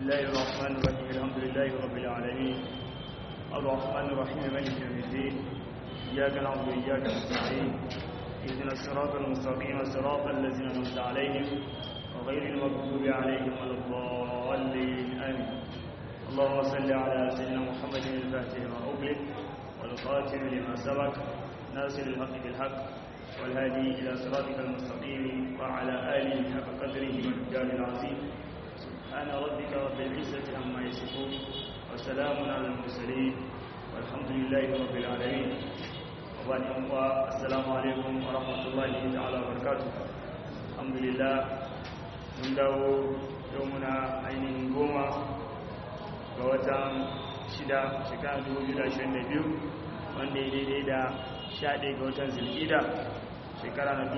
الله الرحمن الرحيم الحمد لله رب العالمين الرحمن الرحيم مالك يوم الدين إياك نعبد وإياك نستعين اهدنا الصراط المستقيم صراط الذين أنعمت عليهم وغير المغضوب عليهم ولا الضالين آمين اللهم صل على سيدنا محمد الفاتح لما أغلق والقاتل لما سبق ناصر الحق بالحق والهادي إلى صراطك المستقيم وعلى آله حق قدره والجلال العظيم سبحان ربك رب العزة عما يصفون وسلام على المرسلين والحمد لله رب العالمين وبعد السلام عليكم ورحمة الله تعالى وبركاته الحمد لله من داو يومنا عين قومة ووتان شدا شكان 2022 wanda ya daidai da 11 ga watan zilgida shekara na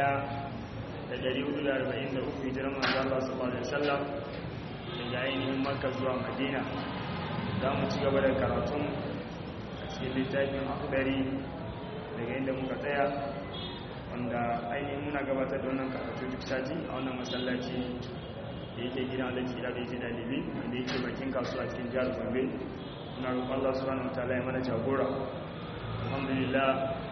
1443 hijirar manzo Allah sallallahu alaihi wasallam daga ainihin Makka zuwa Madina za mu ci gaba da karatun a cikin littafin akhdari daga inda muka tsaya wanda ainihin muna gabatar da wannan karatu duk sati a wannan masallaci da yake gidan alaji da yake dalibi wanda yake bakin kasuwa cikin jihar Gombe muna roƙon Allah subhanahu wataala ya mana jagora alhamdulillah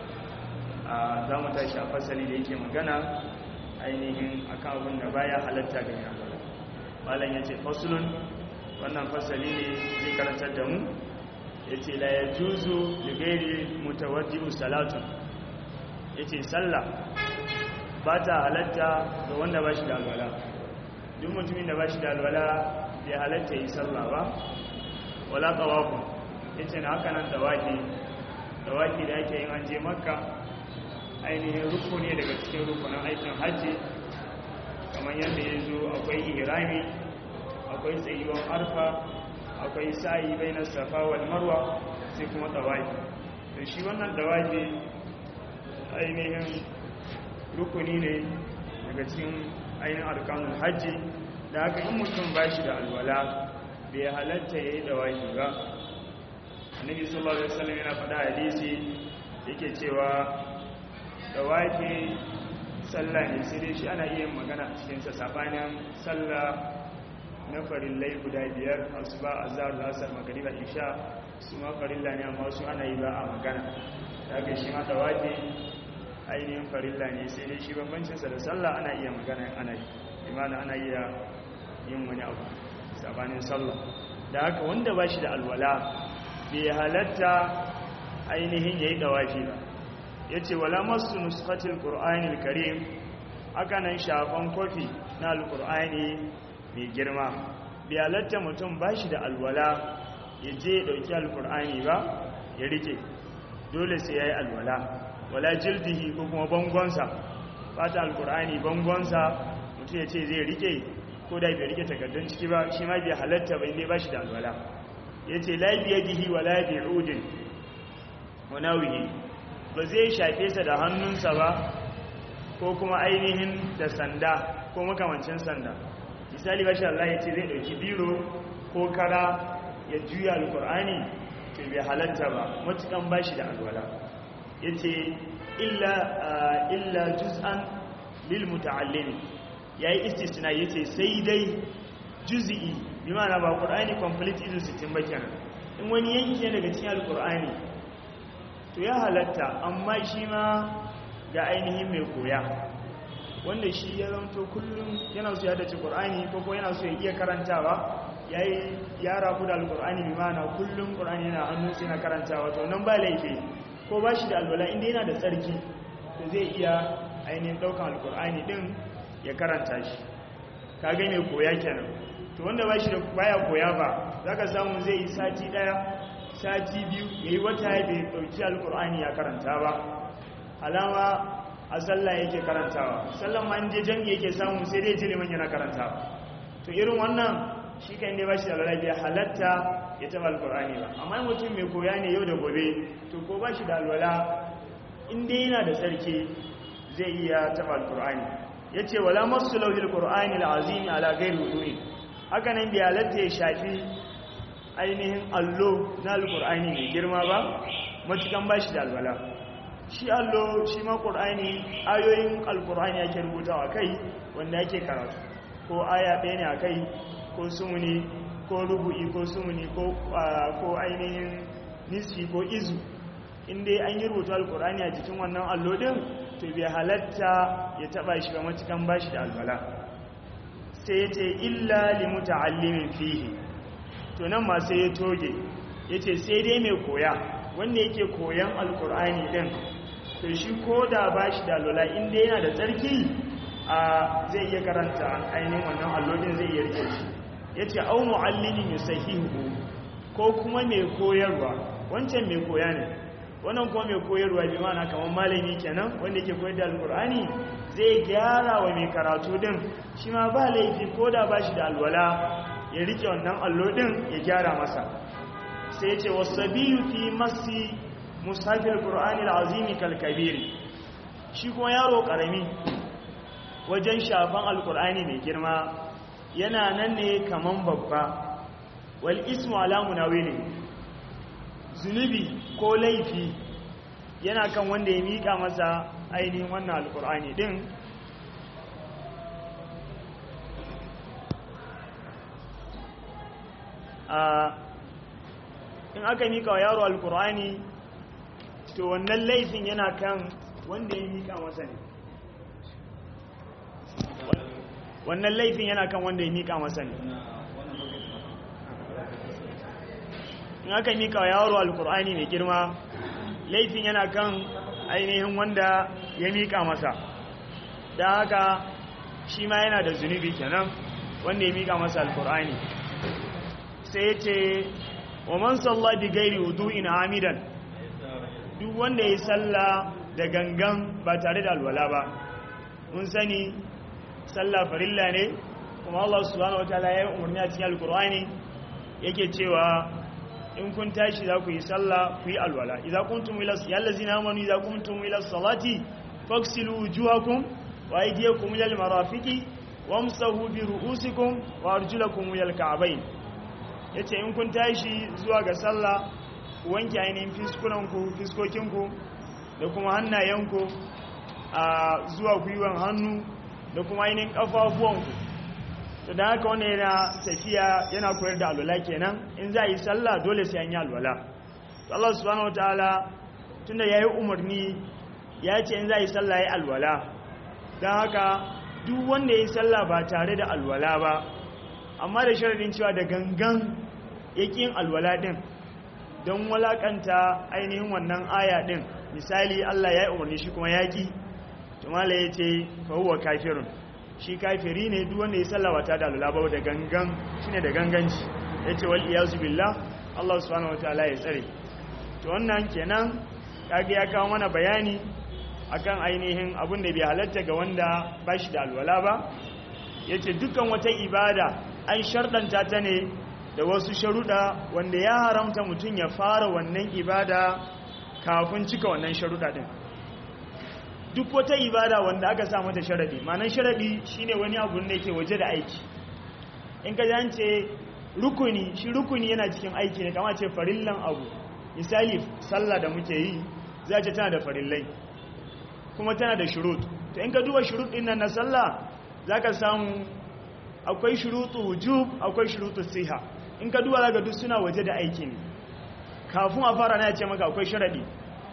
za mu tashi a fasali da yake magana ainihin akan abin da baya halatta ga yana malam ya ce fasulun wannan fasali ne zai karantar da mu ya ce la ya juzu da gairi mutawaddi'u salatu ya ce sallah ba ta halatta ga wanda ba shi da alwala duk mutumin da ba shi da alwala bai halatta yi sallah ba wala ƙawaku ya ce na haka nan dawaki dawaki da ake yin an je makka ainihin ruku ne daga cikin rukunan aikin hajji kamar yadda ya zo akwai irami akwai tsayuwan arfa akwai sa'i bai na safa wal marwa sai kuma dawaki da shi wannan dawaki ainihin rukuni ne daga cikin ainihin arkanun hajji da haka in mutum ba shi da alwala bai halatta ya yi dawaki ba annabi sallallahu alaihi wasallam yana faɗa hadisi yake cewa dawaki sallah ne sai dai shi ana iya magana a cikinsa sabanin sallah na farillai guda biyar asuba azhar lasar magriba isha su ma farilla ne amma su ana yi ba a magana daga shi ma dawaki ainihin farilla ne sai dai shi bambancinsa da sallah ana iya magana ana yi imana ana iya yin wani abu sabanin sallah da haka wanda ba shi da alwala bai halatta ainihin ya yi dawafi ba ya ce wala masu nuskatil ƙur'anil karim aka nan shafan kofi na alƙur'ani mai girma bai halatta mutum ba shi da alwala ya je ya ɗauki alƙur'ani ba ya rike dole sai ya yi alwala wala jildihi ko kuma bangonsa fata alƙur'ani bangonsa mutum ya ce zai rike ko da bai rike takardun ciki ba shi ma bai halatta bai ne ba shi da alwala ya ce laibiyadihi wa laibi'udin wanawihi ba zai shafe sa da hannunsa ba ko kuma ainihin da sanda ko makamancin sanda misali bashi Allah ya ce zai ɗauki biro ko kara ya juya alkur'ani to bai halatta ba matukan bashi da alwala ya ce illa juz'an lil muta'allimi ya yi istisna ya ce sai dai juz'i bi mana ba ƙur'ani complete izu 60 ba kenan in wani yanki ne daga cikin alkur'ani to ya halatta amma shi ma ga ainihin mai koya wanda shi ya zanto kullum yana so ya dace ƙur'ani ko ko yana so ya iya karantawa ya yi ya rabu da alƙur'ani bi mana kullum ƙur'ani yana hannun sai na karantawa to nan ba laifi ko ba shi da alwala inda yana da tsarki to zai iya ainihin ɗaukan alƙur'ani ɗin ya karanta shi ka ga mai koya kenan to wanda ba shi da baya koya ba za ka samu zai yi sati ɗaya sati biyu ya yi wata ya bai ɗauki alkur'ani ya karanta ba alama a sallah yake karantawa sallan ma inda jami yake samu sai dai jiliman yana karantawa to irin wannan shi kan dai ba shi da alwala halatta ya taɓa alkur'ani ba amma mutum mai koya ne yau da gobe to ko ba shi da alwala inda yana da tsarki zai iya taɓa alkur'ani ya ce wala masu lauhil kur'ani al'azimi ala gairi wudu'in haka nan bai halatta ya shafi ainihin allo na alkur'ani mai girma ba matukan ba shi da alwala shi allo shi ma ƙur'ani ayoyin alkur'ani ake rubutawa kai wanda ake karatu ko aya ɗaya ne a kai ko sumuni ko rubu'i ko sumuni ko ainihin nisfi ko izu inda an yi rubutu alkur'ani a jikin wannan allo din to bai halatta ya taba shi ga matukan bashi da albala sai ya ce illa li muta'allimin fihi to nan ma sai ya toge ya ce sai dai mai koya wanda yake koyan alkur'ani din to shi ko da bashi da alwala inda yana da tsarki a zai iya karanta ainihin wannan allodin zai iya rike shi ya ce au mu'allimin yusahihu ko kuma mai koyarwa wancan mai koya ne wannan kuma mai koyarwa bi mana kamar malami kenan wanda yake koyar da alkur'ani zai gyara wa mai karatu din shi ma ba laifi ko da ba shi da alwala ya rike wannan allo din ya gyara masa sai ce wasabiyu fi masi musafir qur'ani alazimi kalkabiri shi kuma yaro karami wajen shafan alkur'ani mai girma yana nan ne kaman babba wal ismu ala munawili zunubi ko laifi yana kan wanda ya miƙa masa ainihin wannan alkur'ani din in aka miƙa wa yaro alkur'ani to wannan laifin yana kan wanda ya miƙa masa ne wannan laifin yana kan wanda ya miƙa masa ne in aka mika yaro alkur'ani mai girma laifin yana kan ainihin wanda ya mika masa da haka shi ma yana da zunubi kenan wanda ya mika masa alkur'ani sai ya ce wa man salla bi gairi wudu'in amidan duk wanda ya salla da gangan ba tare da alwala ba mun sani salla farilla ne kuma Allah subhanahu wataala ya yi umarni a cikin alkur'ani yake cewa in kun tashi za ku yi sallah ku yi alwala idza kuntum ila yallazina amanu idza kuntum ila salati faghsilu wujuhakum wa aydiyakum ila almarafiqi wamsahu bi ru'usikum wa arjulakum ila alka'bayn yace in kun tashi zuwa ga sallah ku wanke ainihin fiskunanku fiskokinku da kuma hannayenku a zuwa gwiwan hannu da kuma ainihin kafafuwanku to da haka wani yana tafiya yana koyar da alwala kenan in za a yi sallah dole sai an yi alwala to Allah subhanahu wataala tunda yayi umarni ya ce in za a yi sallah yayi alwala dan haka duk wanda yayi sallah ba tare da alwala ba amma da sharadin cewa da gangan yakin alwala din don walakanta ainihin wannan aya din misali Allah ya yi umarni shi kuma yaki to mala yace fa huwa kafirun shi kafiri ne duk wanda ya sallama ta da alulaba da gangan shine da ganganci yace wal iyazu billah Allah subhanahu wataala ya tsare to wannan kenan kage ya kawo mana bayani akan ainihin abin da bai halatta ga wanda ba shi da alwala ba yace dukkan wata ibada an shardanta ta ne da wasu sharuda wanda ya haramta mutum ya fara wannan ibada kafin cika wannan sharuda din duk wata ibada wanda aka sa mata sharadi manan sharadi shine wani abu da yake waje da aiki in ka jance rukuni shi rukuni yana cikin aiki ne kama ce farillan abu misali sallah da muke yi za ce tana da farillai kuma tana da shurut to in ka duba shurut din nan na sallah zaka samu akwai shurutu wujub akwai shurutu siha in ka duba zaka duk suna waje da aiki ne kafin a fara na ya ce maka akwai sharadi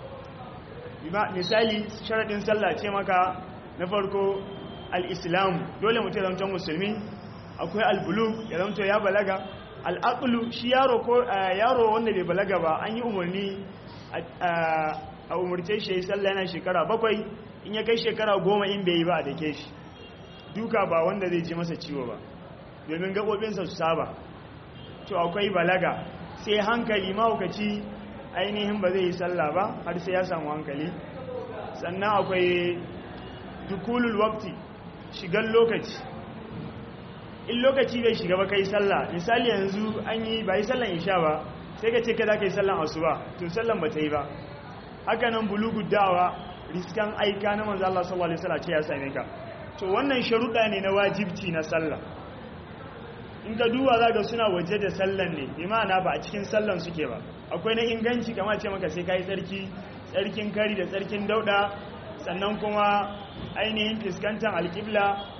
misali sharadin sallah ce maka na farko al-islam dole mutum ya zama musulmi akwai al-bulug ya zama ya balaga al-aqlu shi yaro ko yaro wanda bai balaga ba an yi umarni a umarce shi ya sallah yana shekara bakwai in ya kai shekara goma in bai yi ba a dake shi duka ba wanda zai ji masa ciwo ba domin gaɓoɓinsa su saba to akwai balaga sai hankali mahaukaci ainihin ba zai yi sallah ba har sai ya samu hankali sannan akwai dukulul wakti shigan lokaci in lokaci bai shiga ba kai sallah misali yanzu an yi ba yi sallan isha ba sai ka ce ka za ka yi sallan asuba to sallan ba ta yi ba haka nan bulugu dawa riskan aika na manzo Allah sallallahu alaihi wasallam ce ya same ka to wannan sharuɗa ne na wajibci na sallah in ka duba za ga suna waje da sallan ne bi ma'ana ba a cikin sallan suke ba akwai na inganci kama ce maka sai kai tsarki tsarkin kari da tsarkin dauda sannan kuma ainihin fuskantar alƙibla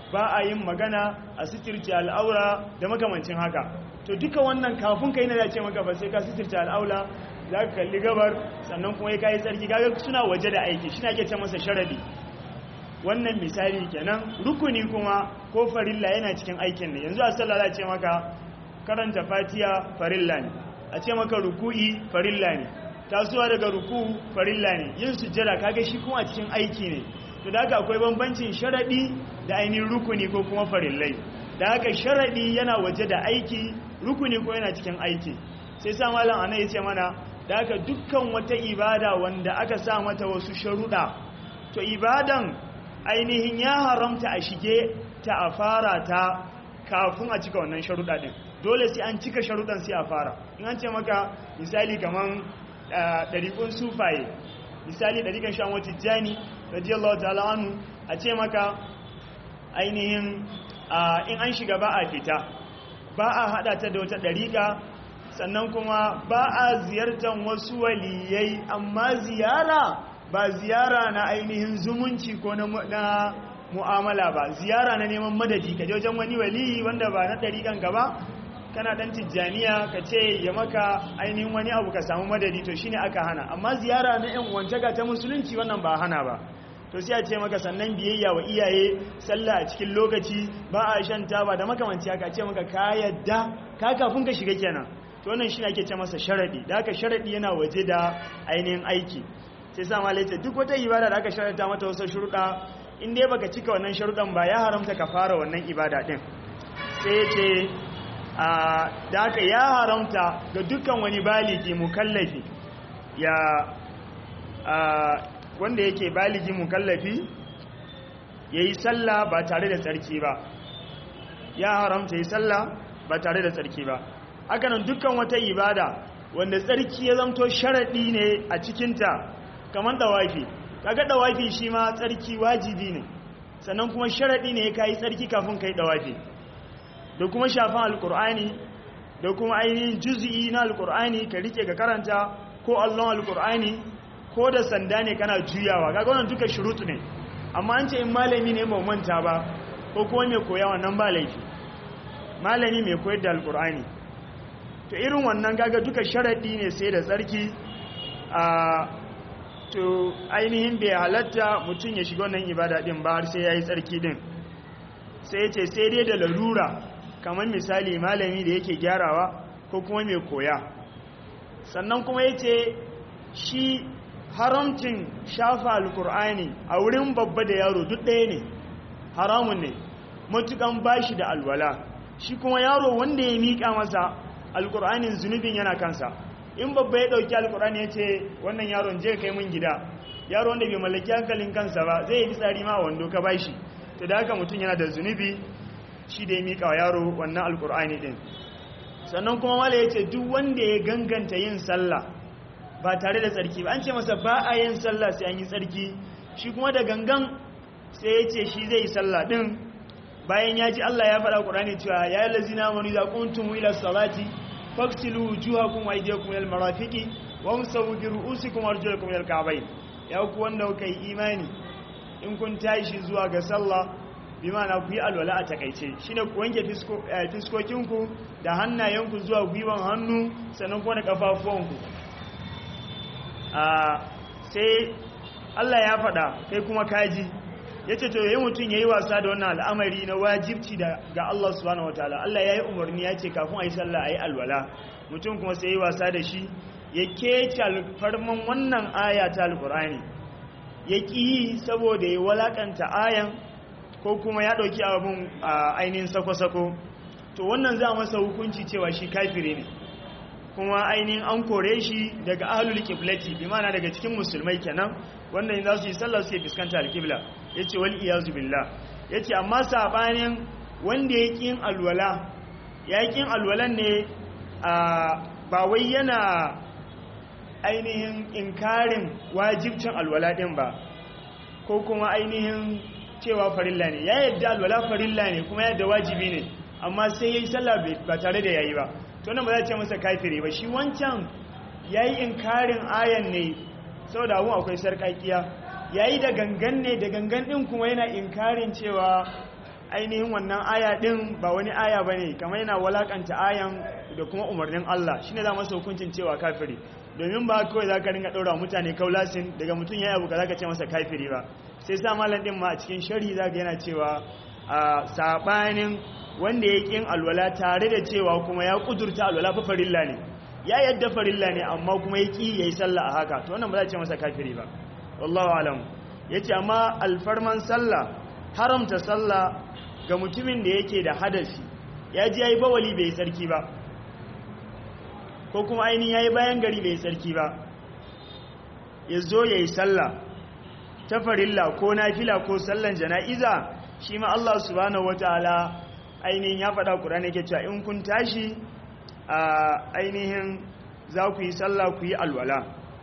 ba a yin magana a sitirce al'aura da makamancin haka to duka wannan kafin kai na da ce maka ba sai ka sitirce al'aula za ka kalli gabar sannan kuma ya kayi tsarki kaga suna waje da aiki shi na ke ce masa sharadi wannan misali kenan rukuni kuma ko farilla yana cikin aikin ne yanzu a sallah za ce maka karanta fatiya farilla ne a ce maka ruku'i farilla ne tasowa daga ruku farilla ne yin sujjada kaga shi kuma a cikin aiki ne to da haka akwai bambancin sharadi da ainihin rukuni ko kuma farillai da haka sharadi yana waje da aiki rukuni ko yana cikin aiki sai sa malam ana yace mana da haka dukkan wata ibada wanda aka sa mata wasu sharuɗa to ibadan ainihin ya haramta a shige ta a fara ta kafin a cika wannan sharuɗa din dole sai an cika sharuɗan sai a fara in an ce maka misali kaman ɗariƙun sufaye misali ɗariƙan shan wata jani radiyallahu ta'ala anu a ce maka ainihin in an shiga ba a fita ba a haɗa ta da wata ɗariƙa sannan kuma ba a ziyartar wasu waliyai amma ziyara ba ziyara na ainihin zumunci ko na mu'amala ba ziyara na neman madadi ka je wajen wani waliyi wanda ba na ɗariƙan gaba kana dan tijjaniya ka ce ya maka ainihin wani abu ka samu madadi to shine aka hana amma ziyara na yan wantaka ta musulunci wannan ba hana ba to sai a ce maka sannan biyayya wa iyaye sallah a cikin lokaci ba a shan taba da makamanci haka ce maka ka yadda ka kafin ka shiga kenan to wannan shine ake ce masa sharadi da haka sharadi yana waje da ainihin aiki sai sa malai ce duk wata ibada da aka sharanta mata wasu shuruɗa in dai baka cika wannan sharuɗan ba ya haramta ka fara wannan ibada din sai ya ce da haka ya haramta ga dukkan wani baligi mukallafi ya wanda yake baligi mukallafi ya yi sallah ba tare da tsarki ba ya haramta yi sallah ba tare da tsarki ba hakanan dukkan wata ibada wanda tsarki ya zamto sharaɗi ne a cikinta kamar dawafi kaga dawafi shi ma tsarki wajibi ne sannan kuma sharaɗi ne ka yi tsarki kafin ka yi dawafi da kuma shafan alkur'ani da kuma ainihin juzi'i na alkur'ani ka rike ka karanta ko allon alkur'ani ko da sanda ne kana juyawa kaga wannan duka shurutu ne amma an ce in malami ne mai manta ba ko kuma mai koya wannan ba laifi malami mai koyar da alkur'ani to irin wannan kaga duka sharadi ne sai da tsarki a to ainihin bai halatta mutum ya shiga wannan ibada din ba har sai yayi tsarki din sai ya ce sai dai da larura kamar misali malami da yake gyarawa ko kuma mai koya sannan kuma ya ce shi haramcin shafa alkur'ani a wurin babba da yaro duk ɗaya ne haramun ne matukan bashi da alwala shi kuma yaro wanda ya miƙa masa alkur'anin zunubin yana kansa in babba ya ɗauki alkur'ani ya ce wannan yaron je kai mun gida yaro wanda bai mallaki hankalin kansa ba zai yi tsari ma wando ka bashi to da haka mutum yana da zunubi shi da ya miƙa wa yaro wannan alkur'ani ɗin sannan kuma wala ya ce duk wanda ya ganganta yin sallah ba tare da tsarki ba an ce masa ba a yin sallah sai an yi tsarki shi kuma da gangan sai ya ce shi zai yi sallah ɗin bayan ya ji Allah ya faɗa ƙur'ani cewa ya yi lazina manu za kuntum ila salati faksilu wujuhakum wa aydiyakum ila almarafiqi wa amsahu bi ru'usikum wa arjulakum ila alka'bayn ya ku wanda kuka yi imani in kun tashi zuwa ga sallah bi ma'ana ku yi alwala a takaice shine ku wanke fiskokinku da hannayenku zuwa gwiwan hannu sannan kuma da kafafuwanku sai Allah ya faɗa kai kuma kaji ya ce to yi mutum ya yi wasa da wannan al'amari na wajibci ga Allah subhanahu wa ta'ala Allah ya yi umarni ya ce kafin a yi sallah a yi alwala mutum kuma sai yi wasa da shi ya kece alfarman wannan aya ta alkur'ani ya ƙi yi saboda ya walakanta ayan ko kuma ya ɗauki abin a ainihin sako-sako to wannan za masa hukunci cewa shi kafire ne kuma ainihin an kore shi daga ahlul kiblati bi mana daga cikin musulmai kenan wanda in za su yi sallah suke fuskanta alkibla yace wal iyazu billah yace amma sabanin wanda ya kin alwala ya kin alwalan ne ba wai yana ainihin inkarin wajibcin alwala din ba ko kuma ainihin cewa farilla ne ya yadda alwala farilla ne kuma yadda wajibi ne amma sai ya yi sallah ba tare da yayi ba to nan ba za ce masa kafire ba shi wancan ya yi inkarin ayan ne sau da abun akwai sarƙaƙiya ya yi da gangan ne da gangan ɗin kuma yana inkarin cewa ainihin wannan aya din ba wani aya bane kamar yana walakanta ayan da kuma umarnin Allah shine za masa hukuncin cewa kafiri domin ba kawai zaka ringa daura mutane kaulasin daga mutum yayi abu ka zaka ce masa kafiri ba sai sa malam din ma a cikin sharhi zaka yana cewa a sabanin wanda ya kin alwala tare da cewa kuma ya kudurta alwala fa farilla ne ya yadda farilla ne amma kuma ya ki yayi sallah a haka to wannan ba za a ce masa kafiri ba wallahu alam yace amma alfarman sallah haramta sallah ga mutumin da yake da hadasi ya ji yayi bawali bai sarki ba ko kuma ainihin yayi bayan gari bai sarki ba ya zo yayi sallah ta farilla ko nafila ko sallan jana'iza shi ma Allah subhanahu wataala ainihin ya faɗa Qur'ani yake cewa in kun tashi a ainihin za ku yi sallah ku yi alwala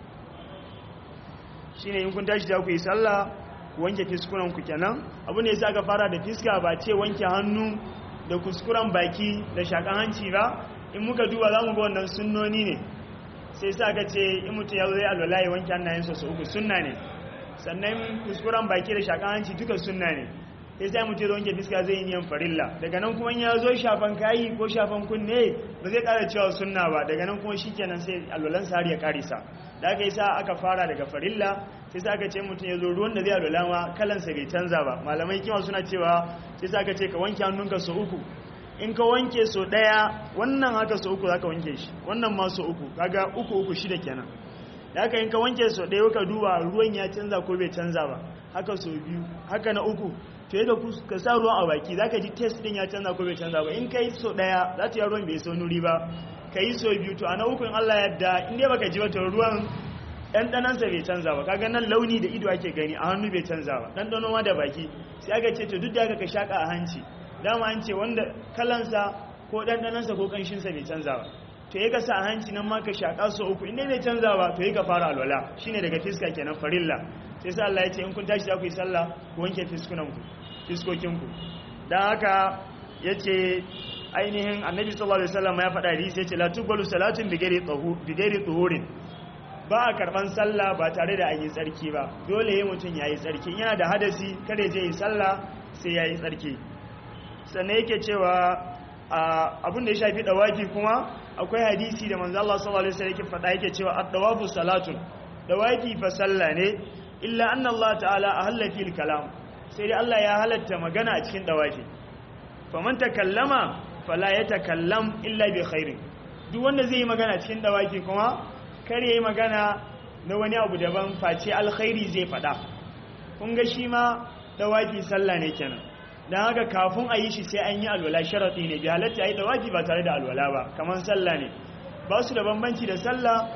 shine in kun tashi za ku yi sallah ku wanke fiskunan ku kenan abu ne yasa aka fara da fiska ba ce wanke hannu da kuskuren baki da shakan hanci ba in muka duba za mu ga wannan sunnoni ne sai sa aka ce in mutum ya zo zai alwala ya wanke hannayensa su uku sunna ne sannan kuskuren baki da shakan hanci duka sunna ne sai sai mutum ya wanke fiska zai yi niyan farilla daga nan kuma ya zo shafan kayi ko shafan kunne ba zai kara cewa sunna ba daga nan kuma shikenan sai alwalansa har ya karisa da aka yi sa aka fara daga farilla sai sa aka ce mutum ya zo ruwan da zai alwala ma kalansa bai canza ba malamai kima suna cewa sai sa aka ce ka wanke hannunka so uku in ka wanke so daya wannan haka so uku zaka wanke shi wannan ma so uku kaga uku uku shida kenan da haka in ka wanke so daya ka duba ruwan ya canza ko bai canza ba haka so biyu haka na uku to yadda ka sa ruwan a baki zaka ji test din ya canza ko bai canza ba in kai so daya za ta yi ruwan bai so nuri ba ka yi so biyu to a na ukun Allah yadda in dai baka ji ba to ruwan ɗanɗanansa bai canza ba kaga nan launi da ido ake gani a hannu bai canza ba ɗanɗano ma da baki sai aka ce to duk da aka ka shaƙa a hanci dama an ce wanda kalansa ko ɗanɗanansa ko ƙanshinsa bai canza ba to yi ka sa a hanci nan ma ka shaƙa so uku inda bai canza ba to yi ka fara alwala shine daga fiska kenan farilla sai sa Allah ya ce in kun tashi za ku yi sallah ku wanke fiskunanku fiskokinku don haka ya ce ainihin annabi sallallahu alaihi wasallam ya faɗa hadisi ya ce la tuqbalu salatun bi ghairi tuhurin ba a karban sallah ba tare da an yi tsarki ba dole yayin mutum yayi tsarki yana da hadasi kada je yi sallah sai yayi tsarki sannan yake cewa abin da ya shafi dawaki kuma akwai hadisi da manzo Allah sallallahu alaihi wasallam yake faɗa yake cewa ad-dawafu salatun dawaki fa sallah ne illa anna Allah ta'ala ahalla fil kalam sai dai Allah ya halatta magana a cikin dawaki faman takallama fala yatakallam illa bi khairin duk wanda zai yi magana cikin dawaki kuma kar yayi magana na wani abu daban face alkhairi zai faɗa kun ga shi ma dawaki sallah ne kenan don haka kafin a yi shi sai an yi alwala sharaɗi ne bi halatta ya yi dawaki ba tare da alwala ba kamar sallah ne ba su da bambanci da sallah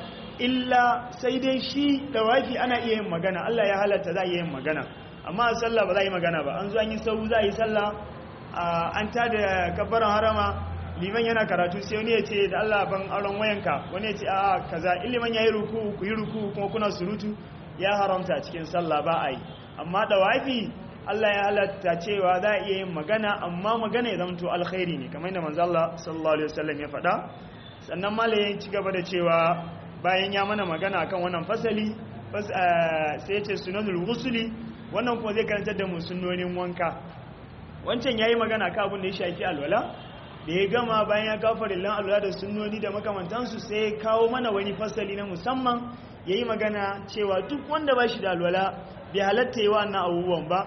illa sai dai shi dawaki ana iya yin magana Allah ya halatta za a iya yin magana amma a sallah ba za a yi magana ba an zo an yi sau za a yi sallah an ta da kabbaran harama liman yana karatu sai wani ya ce da Allah ban aron wayanka wani ya ce a kaza iliman ya yi ruku ku yi ruku kuma kuna surutu ya haramta cikin sallah ba a yi amma dawaki Allah ya halatta cewa za a iya yin magana amma magana ya zamto alkhairi ne kamar yadda manzo Allah sallallahu alaihi wasallam ya faɗa sannan malayin ci gaba da cewa bayan ya mana magana akan wannan fasali sai ya ce sunanul ghusli wannan kuma zai karantar da mu sunnonin wanka wancan yayi magana kan abin da ya shafi alwala da ya gama bayan ya kawo farillan alwala da sunnoni da makamantansu sai ya kawo mana wani fasali na musamman yayi magana cewa duk wanda ba shi da alwala bai halatta yi wannan abubuwan ba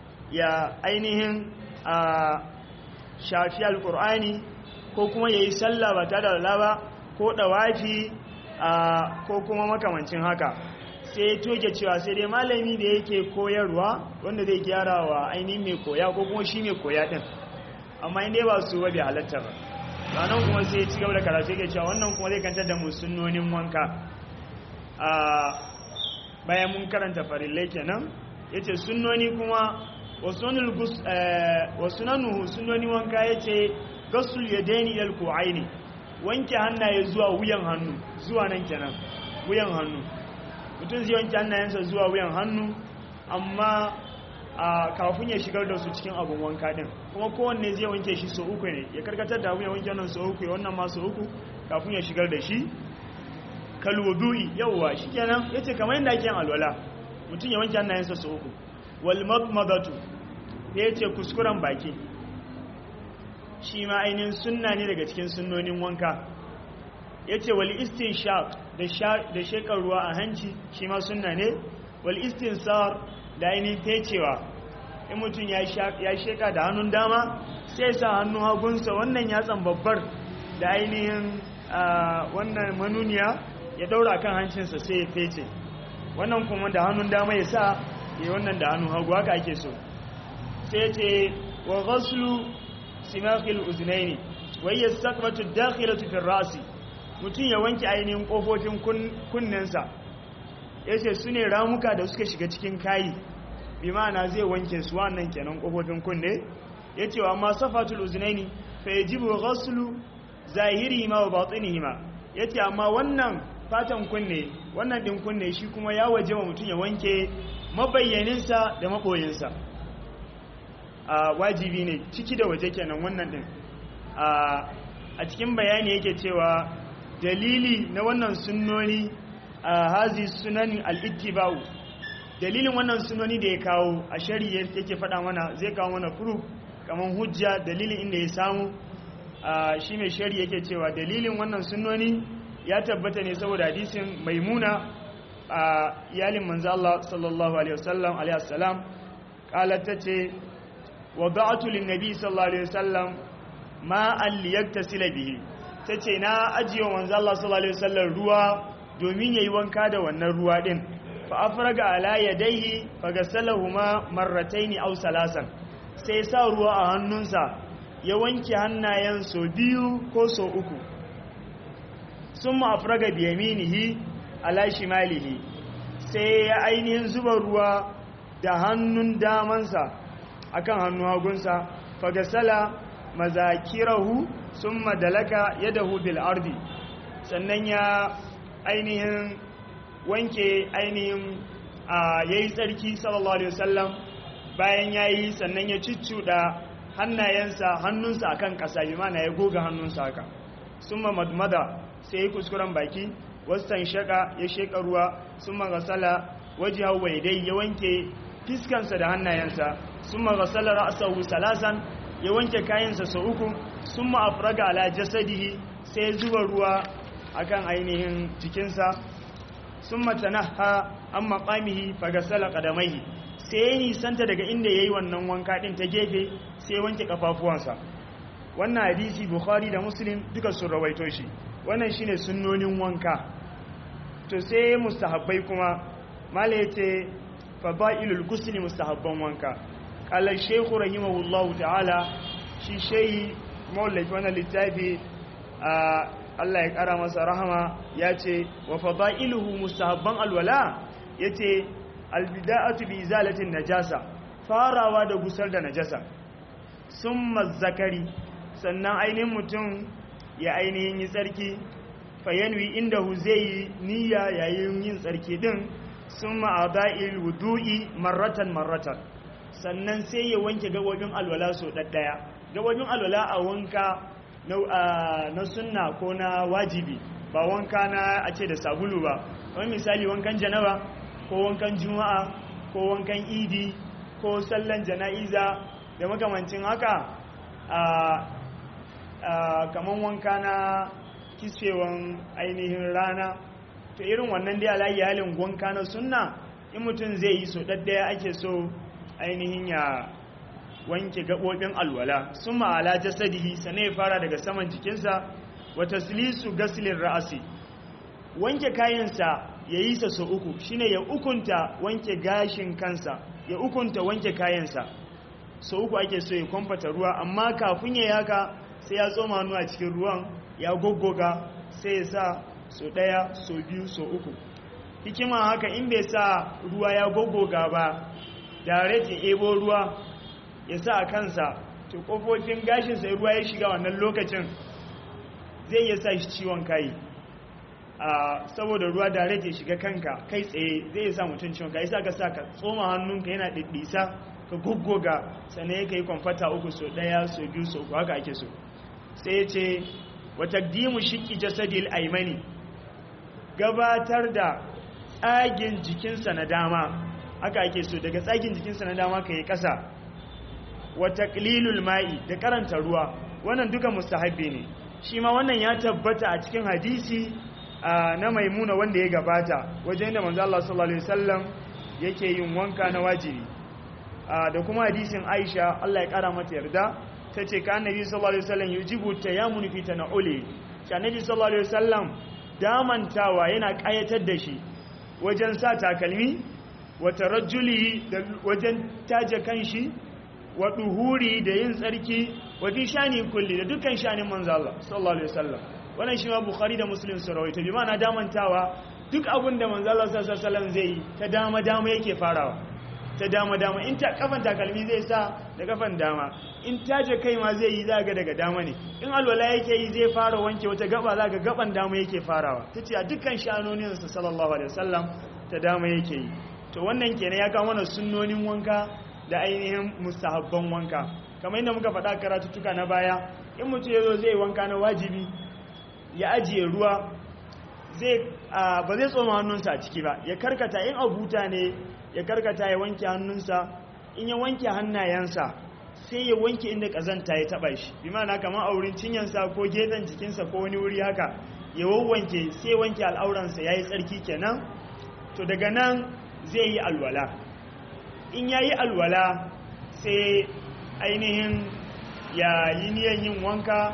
ya ainihin a shafi alkur'ani ko kuma ya yi sallah ba tare da ba ko ɗawafi ko kuma makamancin haka sai ya toke cewa sai dai malami da yake koyarwa wanda zai gyara wa ainihin mai koya ko kuma shi mai koya ɗin amma inda ba su wabe halatta ba ranar kuma sai ci gaba da karatu yake cewa wannan kuma zai kantar da musulnonin wanka bayan mun karanta farillai kenan ya ce sunnoni kuma wasu nanuhu sunnoni wanka ya ce gasul ya daini ilal ku'aini wanke hannaye zuwa wuyan hannu zuwa nan kenan wuyan hannu mutum zai wanke hannayensa zuwa wuyan hannu amma a kafin ya shigar da su cikin abin wanka din kuma kowanne zai wanke shi so uku ne ya karkatar da wuyan wanke wannan so uku ya wannan ma so uku kafin ya shigar da shi kalwudu'i yawwa shikenan yace kamar yadda ake yin alwala mutum ya wanke hannayensa so uku wal madmadatu sai ya ce kuskuren baki shi ma ainihin sunna ne daga cikin sunnonin wanka ya ce wal istinshaq da shekar ruwa a hanci shi ma sunna ne wal istinsar da ainihin fecewa in mutum ya sheka da hannun dama sai sa hannun hagunsa wannan yatsan babbar da ainihin wannan manuniya ya daura kan hancinsa sai ya fece wannan kuma da hannun dama ya sa ya wannan da hannun hagu haka ake so sai ce wa ghaslu simakil uznaini wa hiya saqbatu dakhilatu fi rasi mutum ya wanke ainihin kofofin kunnensa yace su ne ramuka da suka shiga cikin kayi bi ma'ana zai wanke su wannan kenan kofofin kunne yace wa amma safatul uznaini fa yajibu ghaslu zahirihima wa batinihima yace amma wannan fatan kunne wannan din kunne shi kuma ya waje wa mutum ya wanke mabayyaninsa da maboyinsa a wajibi ne ciki da waje kenan wannan din a cikin bayani yake cewa dalili na wannan sunnoni a hazi sunanin al'ittiba'u dalilin wannan sunoni da ya kawo a shari'ar yake faɗa mana zai kawo mana furu kamar hujja dalilin inda ya samu shi mai shari'a yake cewa dalilin wannan sunoni ya tabbata ne saboda hadisin maimuna a iyalin manzo Allah sallallahu alaihi wasallam alaihi wasallam qalat tace wada'tu lin-nabi sallallahu alaihi wasallam ma an liyaktasila bihi tace na ajiye manzo Allah sallallahu alaihi wasallam ruwa domin yayi wanka da wannan ruwa din fa afraga ala yadayhi fagasalahuma marrataini aw salasan sai sa ruwa a hannunsa ya wanke hannayen so biyu ko so uku summa afraga bi yaminihi ala shimalihi sai ya ainihin zuba ruwa da hannun damansa akan hannun hagunsa fagasala mazakirahu summa dalaka yadahu bil ardi sannan ya ainihin wanke ainihin a yayi tsarki sallallahu alaihi wasallam bayan yayi sannan ya ciccuda hannayensa hannunsa akan kasa bi mana ya goga hannunsa haka summa madmada sai ya kuskuren baki wasan shaka ya sheka ruwa summa gasala wajihahu wa yadai ya wanke fiskansa da hannayensa summa gasala ra'sahu salasan ya wanke kayansa sau uku summa afraga ala jasadihi sai zuba ruwa akan ainihin jikinsa sun matanaha an maƙamihi fagasala ƙadamaihi sai ya nisanta daga inda ya yi wannan wanka ɗin ta gefe sai ya wanke ƙafafuwansa wannan hadisi bukhari da muslim duka sun rawaito shi wannan shine sunnonin wanka to sai mustahabbai kuma mala ya ce fada'ilul gusli mustahabban wanka ƙalar shekhu rahimahullahu ta'ala shi shehi mawallafi wannan littafi a Allah ya ƙara masa rahama ya ce wa fada'iluhu mustahabban alwala ya ce albida'atu bi izalatin najasa farawa da gusar da najasa sun zakari sannan ainihin mutum ya ainihin yi tsarki fayanwi inda hu zai yi niyya yayin yin tsarki din sun ma'ada'il wudu'i marratan marratan sannan sai ya wanke gabobin alwala so ɗaɗɗaya gabobin alwala a wanka na sunna ko na wajibi ba wanka na a ce da sabulu ba wani misali wankan janaba ko wankan juma'a ko wankan idi ko sallan jana'iza da makamancin haka kamar wanka na kisfewan ainihin rana to irin wannan dai alayi halin wanka na sunna in mutum zai yi so ɗaddaya ake so ainihin ya wanke gaɓoɓin alwala sun ma'ala jasadihi sannan ya fara daga saman jikinsa wata silisu gasilin ra'asi wanke kayansa ya yi sa so uku shine ya ukunta wanke gashin kansa ya ukunta wanke kayansa so uku ake so ya kwamfata ruwa amma kafin ya yaka sai ya tsoma hannu a cikin ruwan ya goggoga sai ya sa so ɗaya so biyu so uku hikima haka in bai sa ruwa ya goggoga ba direct ya ebo ruwa ya sa a kansa to kofofin gashin sai ruwa ya shiga wannan lokacin zai iya sa shi ciwon kai a saboda ruwa da ya shiga kanka kai tsaye zai iya sa mutum ciwon kai sa ka sa ka tsoma hannunka yana ɗiɗɗisa ka guggoga sannan ya kai kwamfata uku so ɗaya so biyu so uku haka ake so sai ya ce wa taqdimu shiqqi jasadil aymani gabatar da tsagin jikinsa na dama haka ake so daga tsagin jikinsa na dama ka yi ƙasa wa taqlilul ma'i da karanta ruwa wannan duka mustahabbi ne shi ma wannan ya tabbata a cikin hadisi na maimuna wanda ya gabata wajen da manzo Allah sallallahu alaihi wasallam yake yin wanka na wajibi da kuma hadisin Aisha Allah ya kara mata yarda tace ka annabi sallallahu alaihi wasallam yujibu tayammun fi tana'uli shi annabi sallallahu alaihi wasallam damantawa yana kayatar da shi wajen sa takalmi wa tarajjuli da wajen taje kanshi wa duhuri da yin tsarki wa fi shani kulli da dukkan shanin manzo Allah sallallahu alaihi wasallam wannan shi ma bukhari da muslim su rawaito bi ma'ana damantawa duk abin da manzo Allah sallallahu alaihi wasallam zai yi ta dama dama yake farawa ta dama dama in ta kafan takalmi zai sa da kafan dama in taje kai ma zai yi zaga daga dama ne in alwala yake yi zai fara wanke wata gaba zaga gaban dama yake farawa tace a dukkan shanonin sa sallallahu alaihi wasallam ta dama yake yi to wannan kenan ya kawo mana sunnonin wanka da ainihin mustahabban wanka kamar yadda muka faɗa karatuttuka na baya in mutum ya zo zai wanka na wajibi ya ajiye ruwa zai ba zai tsoma hannunsa a ciki ba ya karkata in abuta ne ya karkata ya wanke hannunsa in ya wanke hannayensa sai ya wanke inda kazanta ya taba shi bi ma'ana kamar a wurin cinyansa ko gefen jikinsa ko wani wuri haka ya wawwanke sai wanke al'auransa ya yi tsarki kenan to daga nan zai yi alwala in ya yi alwala sai ainihin ya yi niyan yin wanka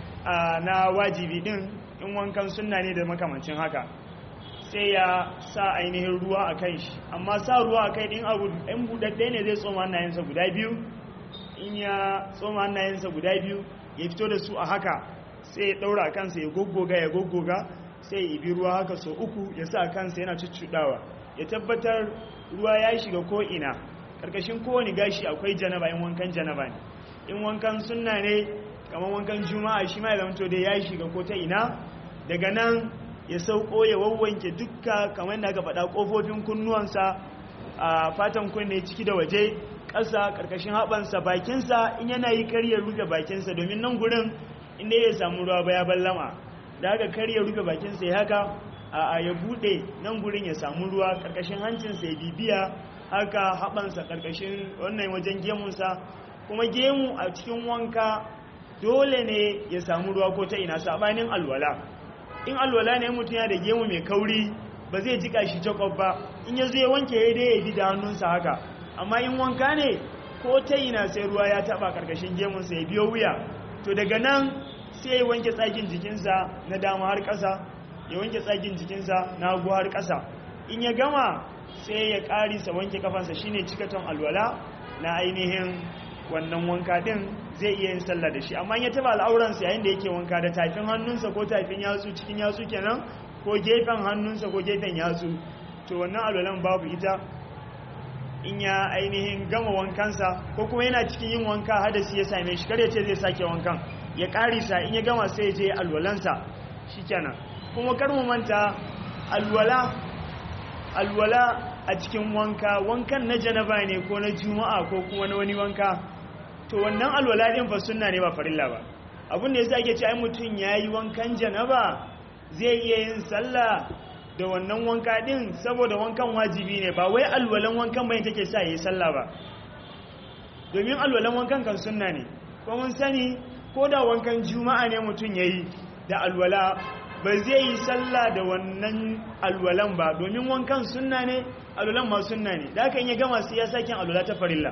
na wajibi din in wankan sunna ne da makamancin haka sai ya sa ainihin ruwa a kai shi amma sa ruwa a kai din abu ɗan buɗaɗɗe ne zai tsoma hannayensa guda biyu in ya tsoma hannayensa guda biyu ya fito da su a haka sai ya ɗaura a kansa ya goggoga ya goggoga sai ya ibi ruwa haka so uku ya sa a kansa yana cuccuɗawa ya tabbatar ruwa ya shiga ko'ina ƙarƙashin kowane gashi akwai janaba in wankan janaba ne in wankan sunna ne kamar wankan juma'a shi ma ya zamto dai ya shiga ko ta ina daga nan ya sauko ya wawwanke dukka kamar da aka faɗa ƙofofin kunnuwansa a fatan kunne ciki da waje ƙasa ƙarƙashin haɓansa bakinsa in yana yi karya rufe bakinsa domin nan gurin inda ya samu ruwa baya ballama da haka karya rufe bakinsa ya haka a ya buɗe nan gurin ya samu ruwa ƙarƙashin hancinsa ya bibiya haka haɓansa ƙarƙashin wannan wajen gemunsa kuma gemu a cikin wanka dole ne ya samu ruwa ko ta ina sabanin alwala in alwala ne mutum ya da gemu mai kauri ba zai jika shi jakob ba in ya zo ya wanke ya dai ya bi da hannunsa haka amma in wanka ne ko ta ina sai ruwa ya taba karkashin gemunsa ya biyo wuya to daga nan sai ya wanke tsagin jikinsa na dama har ƙasa ya wanke tsagin jikinsa na hagu har ƙasa in ya gama sai ya ƙarisa wanke kafansa shine cikaton alwala na ainihin wannan wanka din zai iya yin sallah da shi amma ya taba al'auransa yayin da yake wanka da tafin hannunsa ko tafin yatsu cikin yatsu kenan ko gefen hannunsa ko gefen yatsu to wannan alwalan babu ita in ya ainihin gama wankansa ko kuma yana cikin yin wanka hadasi ya same shi kar ya ce zai sake wankan ya karisa in ya gama sai ya je alwalansa shikenan kuma kar mu manta alwala alwala a cikin wanka wankan na janaba ne ko na juma'a ko kuma na wani wanka to wannan alwala din fa sunna ne ba farilla ba abin da yasa ake ce ai mutun yayi wankan janaba zai iya yin sallah da wannan wanka din saboda wankan wajibi ne ba wai alwalan wankan bane take sa yayi sallah ba domin alwalan wankan kan sunna ne ko mun sani ko da wankan juma'a ne mutun yayi da alwala ba zai yi sallah da wannan alwalan ba domin wankan sunna ne alwalan ma sunna ne da aka yi gama sai ya sake alwala ta farilla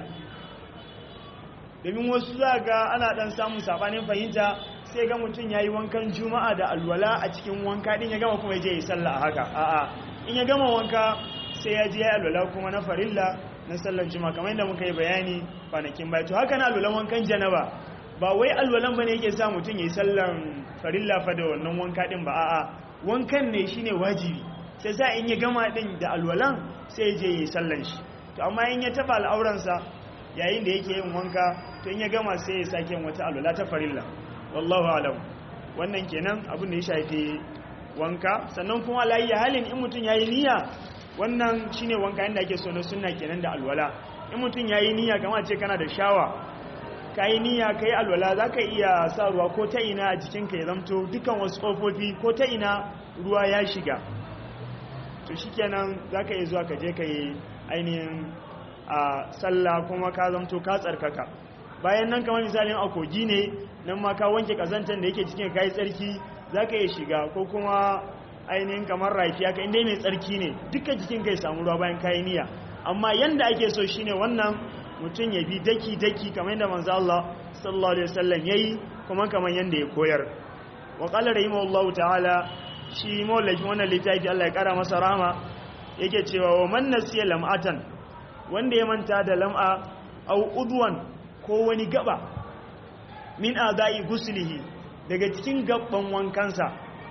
domin wasu za ga ana dan samun sabanin fahimta sai ga mutum ya yi wankan juma'a da alwala a cikin wanka din ya gama kuma ya je yi sallah a haka a'a in ya gama wanka sai ya je ya alwala kuma na farilla na sallar juma'a kamar yadda muka yi bayani kwanakin baya to haka na alwalan wankan janaba ba wai alwalan bane yake sa mutum ya yi sallan farilla fa da wannan wanka din ba a'a wankan ne shine wajibi sai sa in ya gama din da alwalan sai je yi sallan shi to amma in ya taba al'auransa yayin da yake yin wanka to in ya gama sai ya sake wata alwala ta farilla wallahu alam wannan kenan abin da ya shafi wanka sannan kuma layi halin in mutum yayi niyya wannan shine wanka inda ake so na sunna kenan da alwala in mutum yayi niyya kamar ce kana da shawa kayi niyya kayi alwala zaka iya sa ruwa ko ta ina a jikinka ya zamto dukan wasu kofofi ko ta ina ruwa ya shiga to shikenan zaka iya zuwa ka je ka yi ainihin a sallah kuma ka zamto ka tsarkaka bayan nan kamar misalin a kogi ne nan ma ka wanke kazantan da yake cikin kayi tsarki za ka iya shiga ko kuma ainihin kamar rafi haka inda mai tsarki ne duka jikin kai samu ruwa bayan kayi niyya amma yanda ake so shine wannan mutum ya bi daki daki kamar yadda manzo Allah sallallahu alaihi wasallam yayi kuma kamar yanda ya koyar wa qala rahimahullahu ta'ala shi mawallakin wannan littafi Allah ya kara masa rahama yake cewa wa man nasiya lam'atan wanda ya manta da lam'a au udwan ko wani gaba min adai guslihi daga cikin gabban wankansa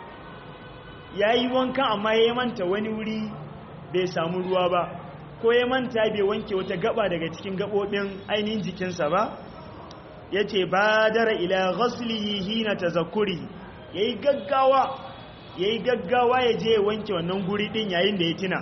yayi wankan amma ya manta wani wuri bai samu ruwa ba ko ya manta bai wanke wata gaba daga cikin gabobin ainihin jikinsa ba yace badara ila ghaslihi hina tazakkuri yayi gaggawa yayi gaggawa ya je wanke wannan guri din yayin da ya tina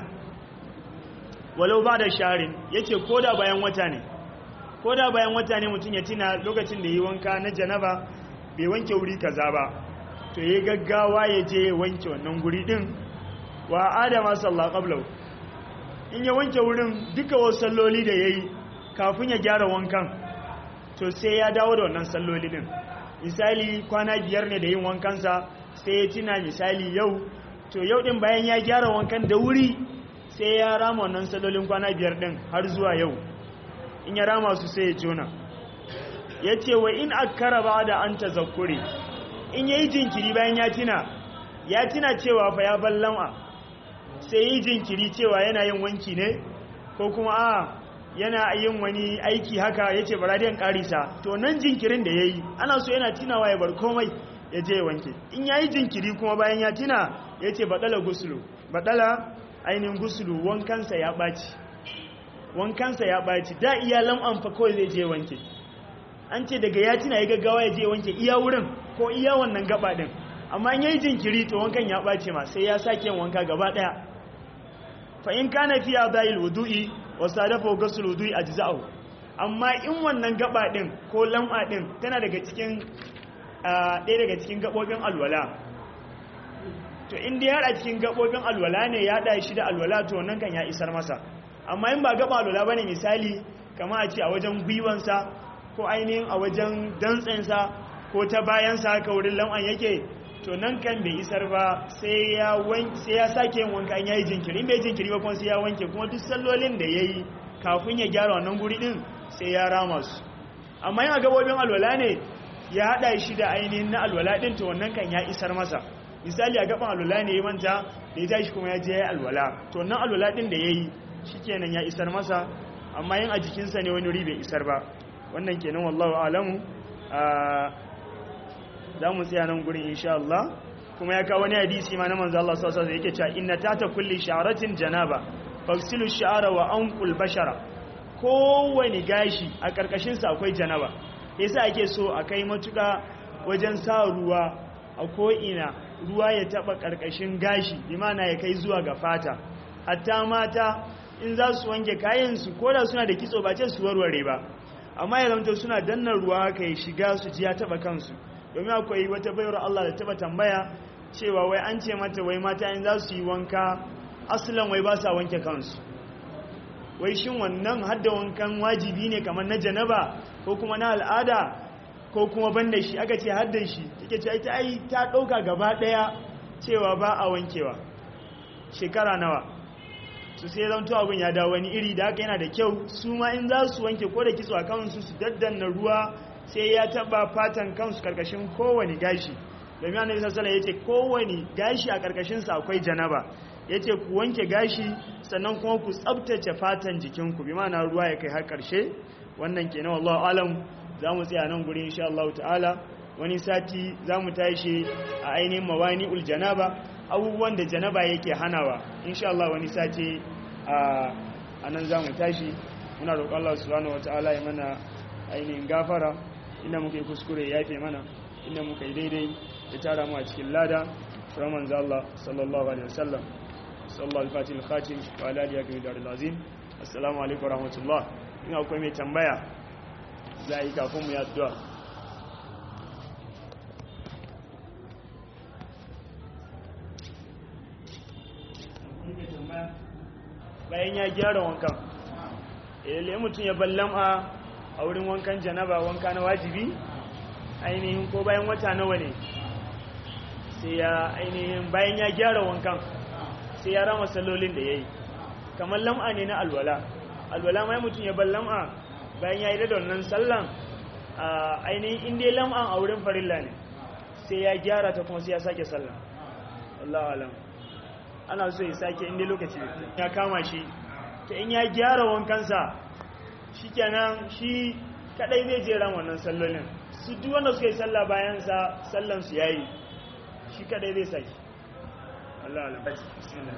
walau ba da sharin yace koda bayan wata ne koda bayan wata ne mutum ya tina lokacin da yi wanka na janaba bai wanke wuri kaza ba to yayi gaggawa ya je wanke wannan guri din wa adama sallallahu qablahu in ya wanke wurin duka wasu salloli da yayi kafin ya gyara wankan to sai ya dawo da wannan salloli din misali kwana biyar ne da yin wankansa sai ya tina misali yau to yau din bayan ya gyara wankan da wuri sai ya rama wannan sallolin kwana biyar din har zuwa yau in ya rama su sai ya jona ya ce wa in akkara ba da an tazakkure in ya yi jinkiri bayan ya tina ya tina cewa fa ya ballama sai yi jinkiri cewa yana yin wanki ne ko kuma a yana yin wani aiki haka ya ce baradiyan karisa to nan jinkirin da ya yi ana so yana tinawa ya bar komai ya je ya wanke in ya yi jinkiri kuma bayan ya tina ya ce baɗala gusulu baɗala ainihin gusulu wankansa ya ɓaci wankansa ya ɓaci da iya lam'an fa kawai zai je wanke an ce daga ya tina ya gaggawa ya je wanke iya wurin ko iya wannan gaba ɗin amma in ya yi jinkiri to wankan ya ɓace ma sai ya sake wanka gaba ɗaya fa in kana fiya dayil wudu'i wa sadafa ghusl wudu'i ajza'u amma in wannan gaba din ko lam'a din tana daga cikin ɗaya daga cikin gabobin alwala to in dai har a cikin gabobin alwala ne ya da shi da alwala to wannan kan ya isar masa amma in ba gaba alwala bane misali kama a ce a wajen gwiwansa ko ainihin a wajen dantsensa ko ta bayansa haka wurin lam'an yake to nan kan bai isar ba sai ya sai ya sake yin wanka in yayi jinkiri in bai jinkiri ba kuma sai ya wanke kuma duk sallolin da yayi kafin ya gyara wannan guri din sai ya rama su amma yana gabobin alwala ne ya hada shi da ainihin na alwala din to wannan kan ya isar masa misali a gaban alwala ne ya manta da ya tashi kuma ya je ya alwala to wannan alwala din da yayi shikenan ya isar masa amma yin a jikinsa ne wani wuri bai isar ba wannan kenan wallahu alamu za mu tsaya nan gurin insha Allah kuma ya kawo wani hadisi ma na manzo Allah sallallahu alaihi wasallam yake cewa inna tata kulli sha'ratin janaba fagsilu sha'ara wa anqul bashara kowani gashi a karkashin sa akwai janaba yasa ake so a kai matuka wajen sa ruwa a ko ina ruwa ya taba karkashin gashi imana ya kai zuwa ga fata hatta mata in za su wanke kayan su koda suna da kitso ba ce su warware ba amma ya zamto suna danna ruwa haka ya shiga su ji ya taba kansu domin akwai wata bayar Allah da taba tambaya cewa wai an ce mata wai mata in za su yi wanka asalin wai ba sa wanke kansu wai shin wannan hadda wankan wajibi ne kamar na janaba ko kuma na al'ada ko kuma banda shi aka ce hadda shi take ce ita ai ta dauka gaba daya cewa ba a wankewa shekara nawa su sai zanto abin ya dawo wani iri da haka yana da kyau su ma in za su wanke ko da kitso a kansu su daddanna ruwa sai ya taba fatan kansu karkashin kowane gashi domin annabi sallallahu alaihi yace kowane gashi a karkashin sa akwai janaba yace ku wanke gashi sannan kuma ku tsabtace fatan jikinku bi ma'ana ruwa ya kai har karshe wannan kenan wallahi alam zamu tsaya nan guri insha Allah ta'ala wani sati zamu tashi a ainihin mawani'ul janaba abubuwan da janaba yake hanawa insha Allah wani sati a anan zamu tashi muna roƙon Allah subhanahu wataala ya mana ainihin gafara inda muka yi kuskure ya fi mana inda muka yi daidai ya tara mu a cikin lada raman za Allah sallallahu alaihi wasallam sallallahu alfatin al-khatim wa ala alihi wa darul azim assalamu alaikum rahmatullah in akwai mai tambaya za a yi kafin mu yi addu'a bayan ya gyara wankan ile mutum ya ballam a a wurin wankan janaba wanka na wajibi ainihin ko bayan wata nawa ne sai ya ainihin bayan ya gyara wankan sai ya rama sallolin da ya yi kamar lam'a ne na alwala alwala mai mutum ya bar lam'a bayan ya yi da wannan sallan a ainihin inda lam'an a wurin farilla ne sai ya gyara ta kuma sai ya sake sallan Allah alam ana so ya sake inda lokaci ya kama shi ta in ya gyara wankansa shi kenan shi kadai zai jera wannan sallolin su duk wanda suka yi sallah bayansa sallansu ya yi shi kadai zai sake Allah alam bismillah